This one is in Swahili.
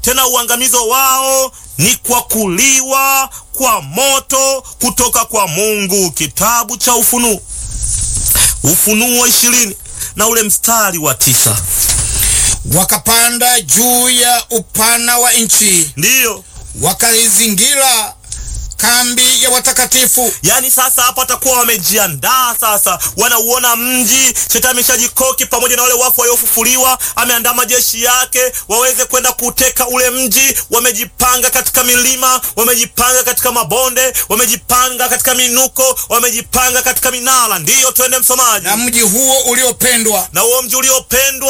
tena uangamizo wao ni kwa kuliwa kwa moto kutoka kwa Mungu. Kitabu cha Ufunuo, Ufunuo ishirini na ule mstari wa tisa. Wakapanda juu ya upana wa nchi, Ndiyo, wakaizingira kambi ya watakatifu. yaani sasa hapa watakuwa wamejiandaa sasa, wanauona mji. Shetani ameshajikoki pamoja na wale wafu waliofufuliwa, ameandaa majeshi yake waweze kwenda kuteka ule mji. Wamejipanga katika milima, wamejipanga katika mabonde, wamejipanga katika minuko, wamejipanga katika minara. Ndiyo, twende msomaji. Na mji huo uliopendwa Na huo mji uliopendwa